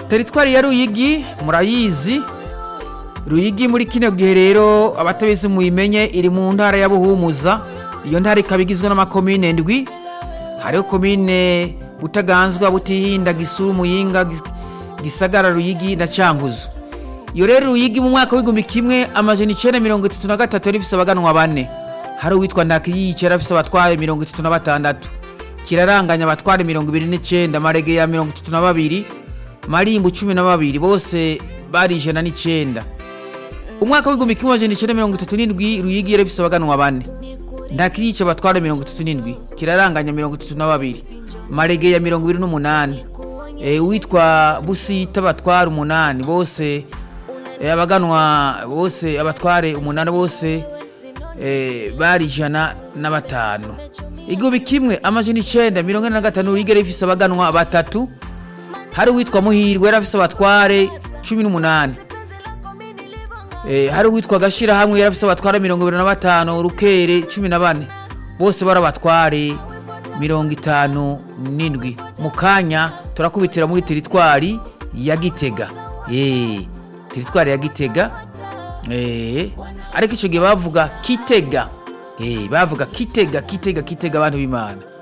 teritwari ya ruyigi murayizi ruyigi muri kino gihe rero abatabizi muyimenye iri mu ntara ya buhumuza iyo ntara ikaba igizwe n'amakomine ndwi hariho komine butaganzwa butihinda gisuru muyinga Gis- gisagara ruyigi na cankuzo iyo rero ruyigi mu mwaka w'igihumbi kimwe amajana icenda mirongo itatu na gatatu yari ifise abaganwa bane hari uwitwa ndakiyica yari afise abatware mirongo itatu na batandatu kiraranganya abatware mirongo ibiri n'icenda marege ya mirongo itatu na babiri marimbu cumi na babiri bose bari ijana n'icenda umwaka w'igihumbi kimwe amajana icenda mirongo itatu n'indwi ruyigi yari ifise abaganwa bane ndakiyica abatware mirongo itatu n'indwi kiraranganya mirongo itatu na babiri marege ya mirongo ibiri n'umunani Eh, uwitwa busita abatware umunani bose eh, abaganwa bose abatware umunani bose eh, bari ijana na batanu igihumbi kimwe amajana icenda mirongo ine na gatanu ruyigi yari ifise abaganwa batatu hari uwitwa muhirwe yari afise abatware cumi n'umunani Eh, hari uwitwa gashirahamwe yari afise abatware mirongo ibiri na batanu rukere cumi na bane bose bari abatware mirongo itanu n'indwi mu kanya turakubitira muri teritwari ya gitega Eh, teritwari ya gitega Eh, ariko icyo gihe bavuga kitega Eh, bavuga kitega kitega kitega abantu b'imana